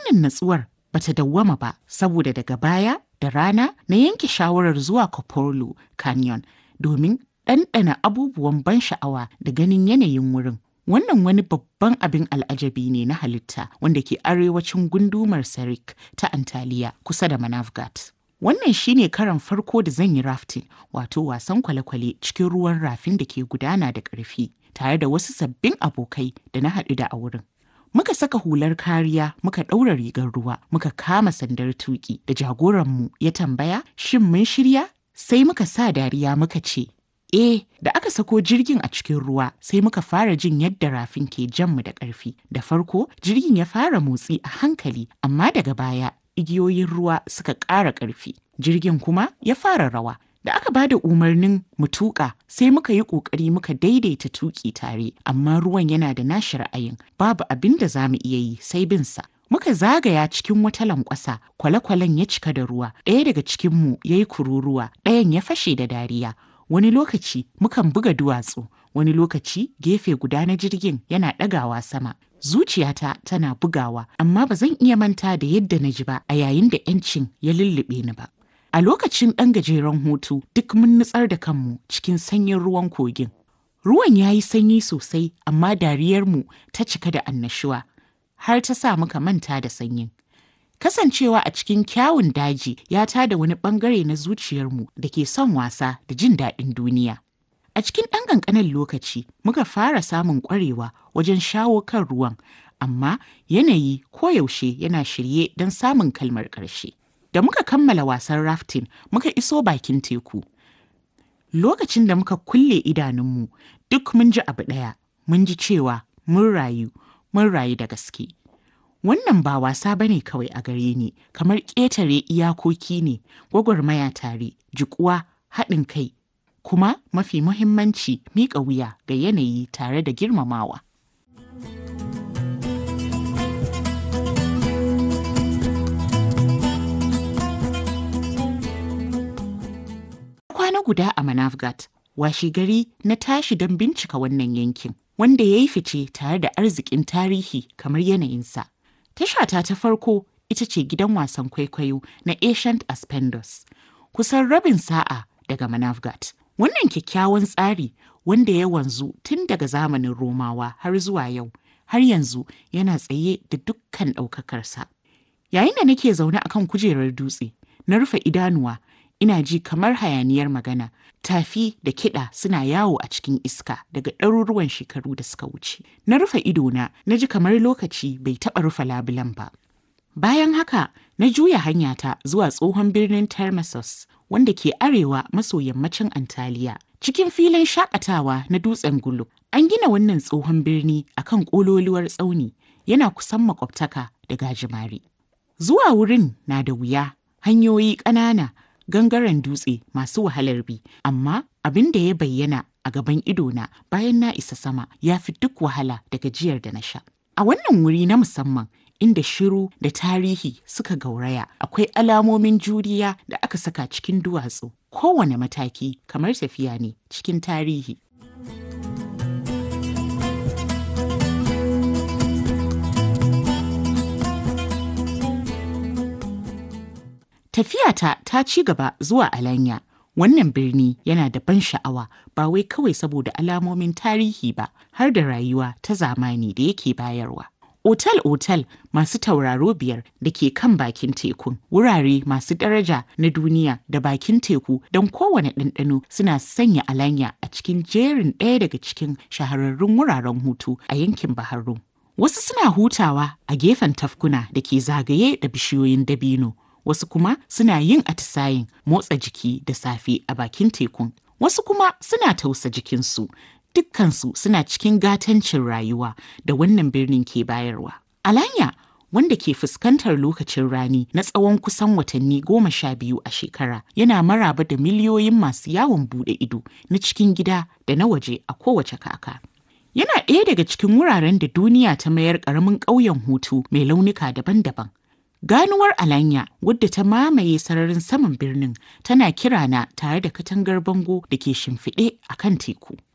Wannan natsuwar bata dawwama ba saboda daga baya da rana na yanke shawarar zuwa Koporlo Canyon domin ɗanɗana abubuwan ban sha'awa da ganin yanayin wurin. Wannan wani babban abin al'ajabi ne na halitta wanda ke arewacin gundumar Sarik ta Antaliya kusa da Manavgat. Wannan shine karan farko da zan yi rafting wato wasan kwale-kwale cikin ruwan rafin da ke gudana da ƙarfi tare da wasu sabbin abokai da na haɗu da a wurin. Muka saka hular kariya muka ɗaura rigar ruwa muka kama sandar tuƙi da jagoranmu ya tambaya shin mun shirya sai muka sa dariya muka ce Eh, da aka sako jirgin a cikin ruwa sai muka fara jin yadda rafin ke janmu da ƙarfi. Da farko, jirgin ya fara motsi a hankali, amma daga baya igiyoyin ruwa suka ƙara ƙarfi. Jirgin kuma ya fara rawa. Da aka ba da umarnin mu tuƙa sai muka yi ƙoƙari muka daidaita tuƙi tare, amma ruwan yana da nashi ra'ayin, babu abin da za mu iya yi sai bin sa. Muka zagaya cikin wata lankwasa, kwale-kwalen ya cika da ruwa, ɗaya daga cikinmu ya yi kururuwa, ɗayan ya fashe da dariya. wani lokaci mukan buga duwatsu wani lokaci gefe guda na jirgin yana ɗagawa sama zuciyata tana bugawa amma ba zan iya manta da yadda na ji ba a yayin da 'yancin ya lullube ni ba a lokacin ɗan gajeren hutu duk mun nutsar da kanmu cikin sanyin ruwan kogin ruwan ya yi sanyi sosai amma dariyarmu ta cika da annashuwa har ta sa muka manta da sanyin Kasancewa a cikin kyawun daji ya tada wani bangare na zuciyarmu da ke son wasa da jin daɗin duniya. A cikin ɗan ƙanƙanin lokaci muka fara samun ƙwarewa wajen shawo kan ruwan, amma yanayi koyaushe yana shirye don samun kalmar ƙarshe. Da muka kammala wasan rafting muka iso bakin teku. Lokacin da muka kulle idanunmu duk mun ji abu ɗaya, mun ji cewa mun rayu, mun rayu da gaske. Wannan ba wasa ba ne kawai a gare ni, kamar ƙetare iyakoki ne, gwagwarmaya tare, jikuwa, haɗin kai, kuma mafi muhimmanci miƙa wuya ga yanayi tare da girmamawa. Kwana guda a Manavgat, washi gari na tashi don bincika wannan yankin, wanda ya yi fice tare da arzikin tarihi kamar yanayinsa. Tashata ta farko ita ce gidan wasan kwaikwayo na Ancient Aspendos, kusan rabin sa'a daga Manavgat. Wannan kyakkyawan tsari wanda ya wanzu tun daga zamanin Romawa har zuwa yau, har yanzu yana tsaye da dukkan ɗaukakarsa. Yayin da nake zaune akan kujerar dutse, na rufe idanuwa, ina ji kamar hayaniyar magana, tafi da kiɗa suna yawo a cikin iska daga ɗaruruwan shekaru da suka wuce. Na rufe idona, na ji kamar lokaci bai taɓa rufe labulan ba. Bayan haka, na juya hanyata zuwa tsohon birnin Termessos, wanda ke arewa maso yammacin Antaliya. Cikin filin shakatawa na dutsen Gulu, an gina wannan tsohon birni akan ƙololuwar tsauni, yana kusan makwabtaka da gajimare. Zuwa wurin na da wuya, hanyoyi ƙanana, gangaren dutse masu wahalar bi, amma abin da ya bayyana a gaban idona bayan na isa sama ya fi duk wahala da gajiyar da na sha. A wannan wuri na musamman inda shiru da tarihi suka gauraya akwai alamomin juriya da aka saka cikin duwatsu kowane mataki kamar tafiya ne cikin tarihi. Tafiyata ta ci gaba zuwa Alanya. Wannan birni yana da ban sha'awa ba wai kawai saboda alamomin tarihi ba har da rayuwa ta zamani da yake bayarwa. Otal-otal masu tauraro biyar da ke kan bakin tekun, wurare masu daraja na duniya da bakin teku don kowane ɗanɗano suna sanya alanya a cikin jerin ɗaya daga cikin shahararrun wuraren hutu a yankin Baharu. Wasu suna hutawa a gefen tafkuna da ke zagaye da bishiyoyin dabino. wasu kuma suna yin atisayin motsa jiki da safe a bakin tekun wasu kuma suna tausa jikinsu dukkansu suna cikin gatancin rayuwa da wannan birnin ke bayarwa alanya wanda ke fuskantar lokacin rani na tsawon kusan watanni goma sha biyu a shekara yana maraba da miliyoyin masu yawon bude ido na cikin gida da na waje a kowace kaka yana ɗaya daga cikin wuraren da duniya ta mayar ƙaramin ƙauyen hutu mai launuka daban-daban Ganuwar Alanya wadda ta mamaye sararin saman birnin tana kirana tare da katangar bango da ke shimfiɗe a kan teku.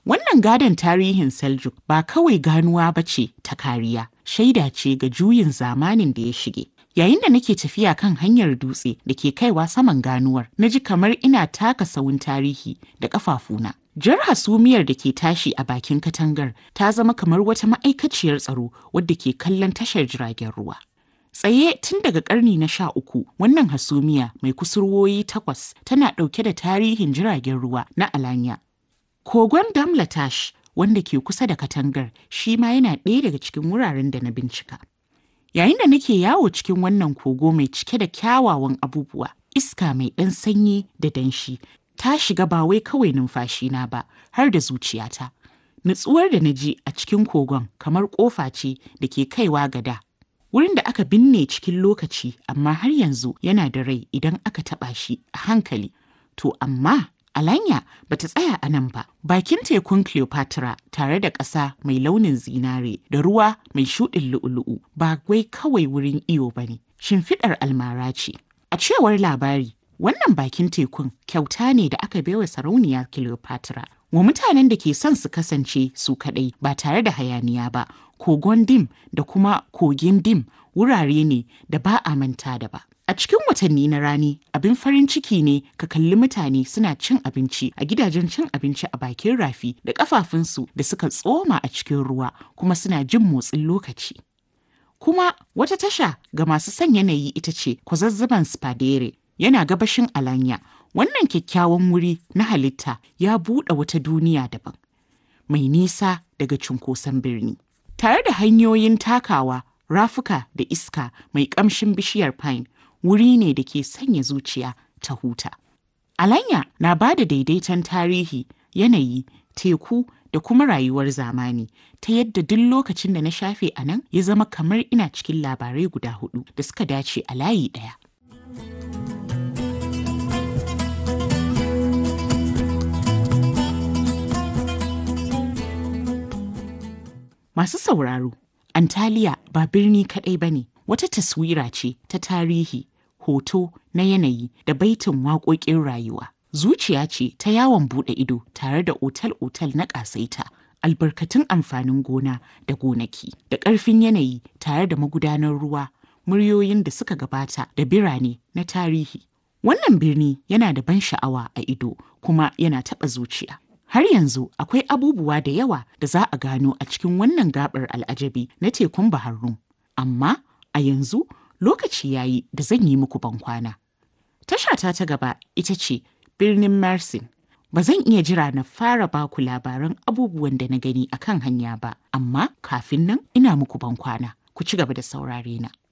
Wannan gadon tarihin Seljuk ba kawai ganuwa ba ce ta kariya, shaida ce ga juyin zamanin da ya shige. Yayin da nake tafiya kan hanyar dutse da ke kaiwa saman ganuwar, na ji kamar ina taka sawun tarihi da ƙafafuna. Jar hasumiyar da ke tashi a bakin katangar ta zama kamar wata ma'aikaciyar tsaro wadda ke kallon tashar jiragen ruwa. Tsaye tun daga ƙarni na sha uku, wannan hasumiya mai kusurwoyi takwas tana ɗauke da tarihin jiragen ruwa na Alanya. Kogon Damlatash wanda ke kusa da katangar shi ma yana ɗaya daga cikin wuraren da na bincika. Yayin da nake yawo cikin wannan kogo mai cike da kyawawan abubuwa, iska mai ɗan sanyi da danshi ta shiga ba wai kawai numfashina ba har da zuciyata. Nutsuwar da na ji a cikin kogon kamar ƙofa ce da ke kaiwa gada. Wurin da aka binne cikin lokaci amma har yanzu yana da rai idan aka taɓa shi a hankali. To amma Alanya ba ta tsaya a nan ba. Bakin tekun Cleopatra tare da ƙasa mai launin zinare da ruwa mai shuɗin lu'ulu'u ba wai kawai wurin iyo ba ne. Shimfiɗar almara ce. A cewar labari, wannan bakin tekun kyauta ne da aka baiwa sarauniya Cleopatra. Wa mutanen da ke son su kasance su kaɗai ba tare da hayaniya ba, kogon dim da kuma kogin dim wurare ne da ba a manta da ba. A cikin watanni na rani, abin farin ciki ne ka kalli mutane suna cin abinci a gidajen cin abinci a bakin rafi da kafafunsu da suka tsoma a cikin ruwa kuma suna jin motsin lokaci. Kuma wata tasha ga masu son yanayi ita ce kwazazzaban Spadere yana gabashin Alanya. Wannan kyakkyawan wuri na halitta ya buɗe wata duniya daban, mai nisa daga cunkoson birni. Tare da hanyoyin takawa, rafuka da iska mai ƙamshin bishiyar pine wuri ne da ke sanya zuciya ta huta. Alanya na ba da daidaiton tarihi, yanayi, teku da kuma rayuwar zamani ta yadda duk lokacin da na shafe a nan ya zama kamar ina cikin labarai guda hudu da suka dace a layi ɗaya. Masu sauraro, Antaliya ba birni kaɗai ba ne, wata taswira ce ta tarihi, hoto na yanayi da baitin waƙoƙin rayuwa. Zuciya ce ta yawon buɗe ido tare da otal-otal na ƙasaita, albarkatun amfanin gona da gonaki, da ƙarfin yanayi tare da magudanar ruwa, muryoyin da suka gabata da birane na tarihi. Wannan birni yana da ban sha'awa a ido kuma yana taɓa zuciya. Har yanzu akwai abubuwa da yawa da za a gano a cikin wannan gabar al'ajabi na tekun Bahar Rum. Amma a yanzu lokaci yayi da zan yi muku bankwana. Tashata ta gaba ita ce birnin Mersin. Ba zan iya jira na fara baku labaran abubuwan da na gani a kan hanya ba, amma kafin nan ina muku bankwana. Ku ci gaba da saurare na.